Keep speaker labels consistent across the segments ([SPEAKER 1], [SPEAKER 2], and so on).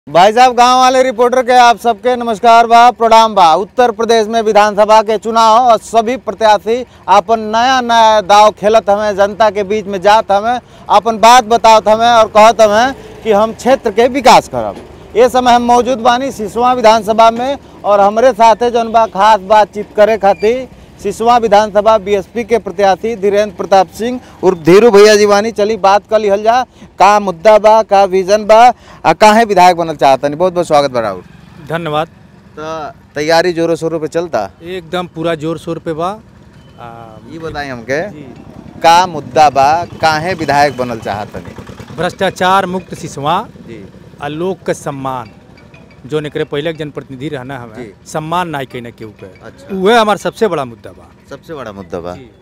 [SPEAKER 1] भाई साहब गांव वाले रिपोर्टर के आप सबके नमस्कार बा प्रणाम बा उत्तर प्रदेश में विधानसभा के चुनाव और सभी प्रत्याशी अपन नया नया दाव खेलत हमें जनता के बीच में जात हमें अपन बात बतावत हमें और कहत हमें कि हम क्षेत्र के विकास करब ये समय हम मौजूद बानी सिसवा विधानसभा में और हमरे साथे जौन बा खास बातचीत करे खातिर सिसवा विधानसभा बीएसपी के प्रत्याशी धीरेन्द्र प्रताप सिंह उर्फ धीरू भैया जी बानी चली बात कर लिहल जा का मुद्दा बा का विजन बा आ काहे विधायक बनल चाहतनी बहुत बहुत स्वागत बा राउर
[SPEAKER 2] धन्यवाद
[SPEAKER 1] तो तैयारी जोरों शोरों पे चलता
[SPEAKER 2] एकदम पूरा जोर शोर पे बा आ,
[SPEAKER 1] ये बताई हमके
[SPEAKER 2] जी
[SPEAKER 1] का मुद्दा बा काहे विधायक बनल चाहतनी
[SPEAKER 2] भ्रष्टाचार मुक्त सिसवा
[SPEAKER 1] जी
[SPEAKER 2] आ लोक के सम्मान जो एकरे पहले के जनप्रतिनिधि रहना
[SPEAKER 1] जी।
[SPEAKER 2] हमें सम्मान नाई कहीं केहू के
[SPEAKER 1] अच्छा
[SPEAKER 2] उहे हमार सबसे बड़ा मुद्दा बा
[SPEAKER 1] सबसे बड़ा मुद्दा बा
[SPEAKER 2] जी।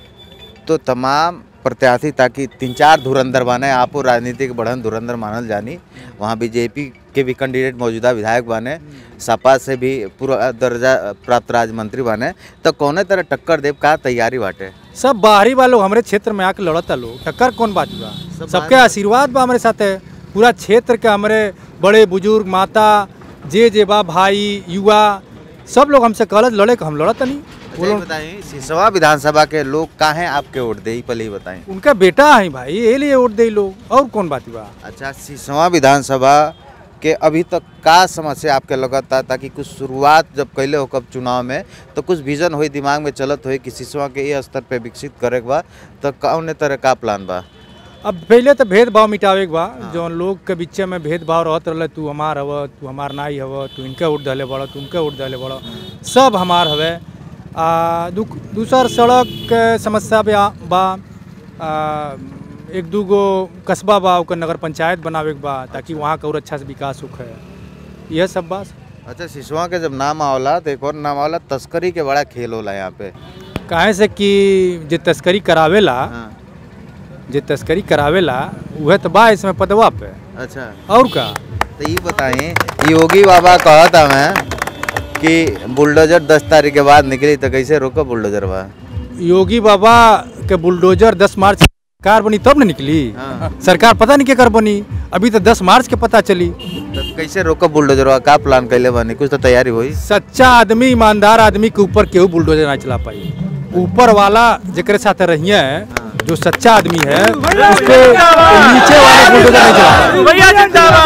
[SPEAKER 1] तो तमाम प्रत्याशी ताकि तीन चार धुरंधर बने आपो राजनीतिक बढ़न धुरंधर मानल जानी वहाँ बीजेपी के भी कैंडिडेट मौजूदा विधायक बने सपा से भी पूरा दर्जा प्राप्त राज्य मंत्री बने तो कौने तरह टक्कर देव का तैयारी बाटे
[SPEAKER 2] सब बाहरी वालों हमरे क्षेत्र में आके लड़ता लोग टक्कर कौन बात बा
[SPEAKER 1] सब
[SPEAKER 2] सबके
[SPEAKER 1] बाहरी-
[SPEAKER 2] आशीर्वाद बा हमारे साथ है पूरा क्षेत्र के हमारे बड़े बुजुर्ग माता जे जे बा भाई युवा सब लोग हमसे कहलत लड़े के हम लड़त नहीं वो
[SPEAKER 1] अच्छा, ये
[SPEAKER 2] लोग
[SPEAKER 1] बताइए सिसवा विधानसभा के लोग काहे आपके वोट दे पहले ही बताएं
[SPEAKER 2] उनका बेटा है भाई ये लिए वोट दे लोग और कौन बात बा
[SPEAKER 1] अच्छा सिसवा विधानसभा के अभी तक का समस्या आपके लगता ताकि कुछ शुरुआत जब कैले हो कब चुनाव में तो कुछ विजन होई दिमाग में चलत होई कि सिसवा के ये स्तर पे विकसित करे के बा तो कौन तरह का प्लान बा
[SPEAKER 2] अब पहले तो भेदभाव मिटावे के बा जौन लोग के बीच में भेदभाव रहत रहले तू हमार हव तू हमार नाई हव तू इनके वोट दले बड़ तू उनके वोट दले बड़ सब हमार हवे आ दू दूसर सड़क के समस्या बा बा आ, एक दू गो कस्बा बा ओकर नगर पंचायत बनावे के बा ताकि वहाँ का और अच्छा से विकास होखे यह सब बा
[SPEAKER 1] अच्छा सिसवा के जब नाम आवला तो एक और नाम आवला तस्करी के बड़ा खेल होला यहाँ पे
[SPEAKER 2] काहे से कि जे तस्करी करावेला
[SPEAKER 1] हाँ
[SPEAKER 2] जे तस्करी करावेला उहे तो बा इसमें पदवा पे
[SPEAKER 1] अच्छा
[SPEAKER 2] और का
[SPEAKER 1] तो ये बताएं योगी बाबा कहत हमें कि बुलडोजर दस तारीख के बाद निकली तो कैसे रोको बुलडोजर बा
[SPEAKER 2] योगी बाबा के बुलडोजर 10 मार्च सरकार बनी तब न निकली
[SPEAKER 1] हाँ।
[SPEAKER 2] सरकार पता नहीं केकर बनी अभी तो 10 मार्च के पता चली
[SPEAKER 1] तो कैसे रोको बुलडोजर बा का प्लान कैले बानी कुछ तो तैयारी हुई
[SPEAKER 2] सच्चा आदमी ईमानदार आदमी के ऊपर केहू बुलडोजर ना चला पाई ऊपर वाला जेकरे साथ रहिए जो सच्चा आदमी है उसके नीचे वाले बुलडोजर नहीं चला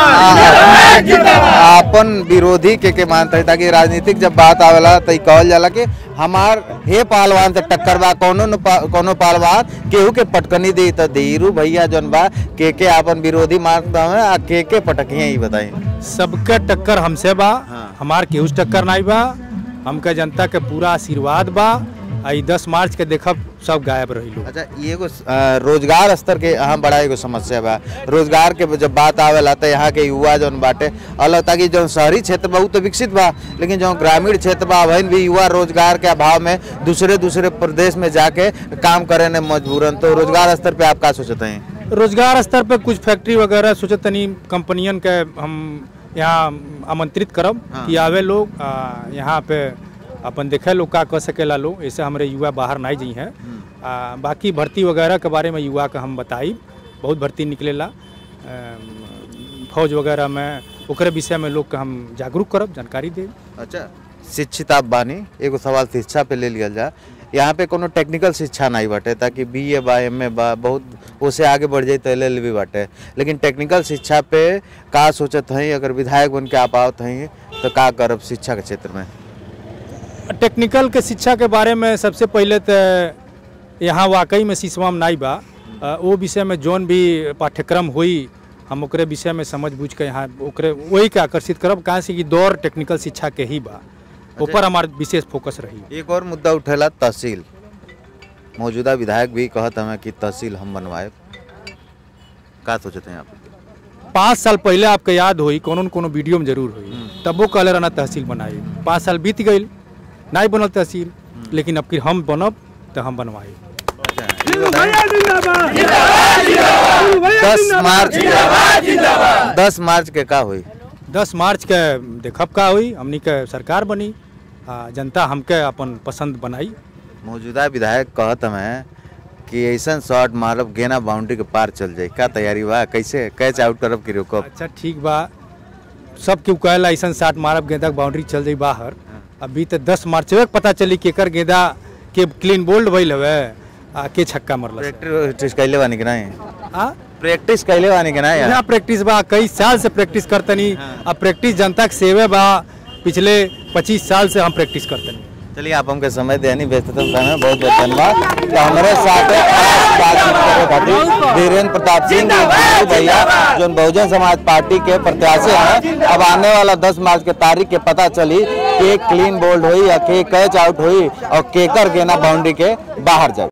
[SPEAKER 2] पाई।
[SPEAKER 1] आपन विरोधी के के मानता है ताकि राजनीतिक जब बात आवेला तो ई कहल जाला कि हमार हे पहलवान से टक्कर बा कोनो न पा- कोनो पहलवान केहू के पटकनी दी तो धीरू भैया जौन बा के के आपन विरोधी मानता है आ के के पटकिए ही बताई
[SPEAKER 2] सबके टक्कर हमसे बा
[SPEAKER 1] हाँ।
[SPEAKER 2] हमार केहू से टक्कर नहीं बा हमके जनता के पूरा आशीर्वाद बा आ ई दस मार्च के देखब सब गायब रही लोग
[SPEAKER 1] अच्छा ये एगो अ, रोजगार स्तर के यहाँ बड़ा एगो समस्या बा रोजगार के जब बात आवेला तो यहाँ के युवा जौन बाटे अलग ताकि जौन शहरी क्षेत्र बा उ तो विकसित बा लेकिन जौन ग्रामीण क्षेत्र बा वहीं भी युवा रोजगार के अभाव में दूसरे दूसरे प्रदेश में जाके काम करे ने मजबूरन तो रोजगार स्तर पे आप का सोचते हैं
[SPEAKER 2] रोजगार स्तर पे कुछ फैक्ट्री वगैरह सोचत तनी कंपनियन के हम यहाँ आमंत्रित करब
[SPEAKER 1] हाँ।
[SPEAKER 2] कि आवे लोग आ, यहाँ पे अपन देखे लोग का कर सकेला लोग ऐसे हमारे युवा बाहर नहीं जी हैं आ, बाकी भर्ती वगैरह के बारे में युवा का हम बताई बहुत भर्ती निकलेला अम, फौज वगैरह में ओकरे विषय में लोग के हम जागरूक करब जानकारी देब
[SPEAKER 1] अच्छा शिक्षित आप बानी एगो सवाल शिक्षा पे ले लिया जा यहाँ पे कोनो टेक्निकल शिक्षा नहीं बाटे ताकि बी ए बा एम ए बा बहुत उसे आगे बढ़ जाए तो एल एल बी बाटे लेकिन टेक्निकल शिक्षा पे का सोचत हई अगर विधायक बन के आप आवत हई तो का करब शिक्षा के क्षेत्र में
[SPEAKER 2] टेक्निकल के शिक्षा के बारे में सबसे पहले तो यहाँ वाकई में सिसवा में नहीं बा अ, वो विषय में जौन भी पाठ्यक्रम हुई हम ओकरे विषय में समझ बूझ के यहाँ ओकरे वही के आकर्षित करब कहाँ से कि दौर टेक्निकल शिक्षा के ही बा ऊपर हमार विशेष फोकस रही
[SPEAKER 1] एक और मुद्दा उठेला तहसील मौजूदा विधायक भी कहत हमें कि तहसील हम बनवाए का सोचते हैं आप
[SPEAKER 2] पाँच साल पहले आपके याद हुई कोनो न कोनो वीडियो में जरूर हुई तब वो कहले रहना तहसील बनाई पाँच साल बीत गई नहीं बनल तहसील लेकिन अब फिर हम बनब तो हम बनवाई
[SPEAKER 1] दस मार्च दस मार्च के का हुई
[SPEAKER 2] दस मार्च के देखब का हुई हमनी के सरकार बनी आ जनता हमके अपन पसंद बनाई
[SPEAKER 1] मौजूदा विधायक कहत हमें कि ऐसा शॉट मारब गेना बाउंड्री के पार चल जाए का तैयारी बा कैसे कैच आउट करब कि रोकब
[SPEAKER 2] अच्छा ठीक बा सब केहू कहेला ऐसा साट मारब गेंदा के बाउंड्री चल जाई बाहर अभी तो दस मार्च के पता चली केकर गेंदा के क्लीन बोल्ड भइल हवे आ के छक्का मरल
[SPEAKER 1] प्रैक्टिस कैले बानी कि नहीं
[SPEAKER 2] आ
[SPEAKER 1] प्रैक्टिस कैले बानी कि नहीं
[SPEAKER 2] यहाँ प्रैक्टिस बा कई साल से प्रैक्टिस करतनी अब प्रैक्टिस जनता के सेवे बा पिछले 25 साल से हम प्रैक्टिस करतनी
[SPEAKER 1] चलिए आप हमके समय देनी व्यस्ततम समय बहुत बहुत धन्यवाद तो हमारे साथ खास बातचीत करे खातिर धीरेन्द्र प्रताप सिंह जी जी भैया जो बहुजन समाज पार्टी के प्रत्याशी हैं अब आने वाला 10 मार्च के तारीख के पता चली के क्लीन बोल्ड हुई या के कैच आउट हुई और केकर के ना बाउंड्री के बाहर जाए